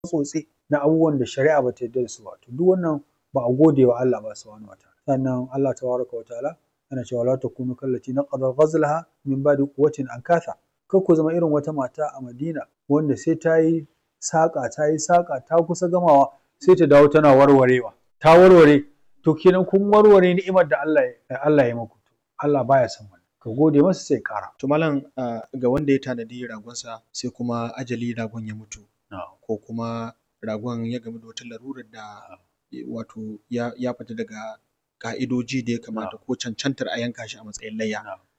tsotse na abubuwan da shari'a bata yarda da su ba to duk wannan ba a gode wa Allah ba subhanahu wataala sannan Allah tabaraka wa ta'ala yana cewa la takunu kallati naqada ghazlaha min ba'di quwwatin ankatha kar ku zama irin wata mata a Madina wanda sai ta yi saƙa ta yi saƙa ta kusa gamawa sai ta dawo tana warwarewa ta warware to kenan kun warware ni'imar da Allah ya Allah ya muku Allah baya son wannan ka gode masa sai ƙara To malam ah, ga wanda ya tanadi ragonsa sai kuma ajali ragon ya mutu ko kuma ragon ya gamu da wata larurar da eh, wato ya, ya fita daga ka'idoji da ya kamata ko cancantar a yanka shi a matsayin layya.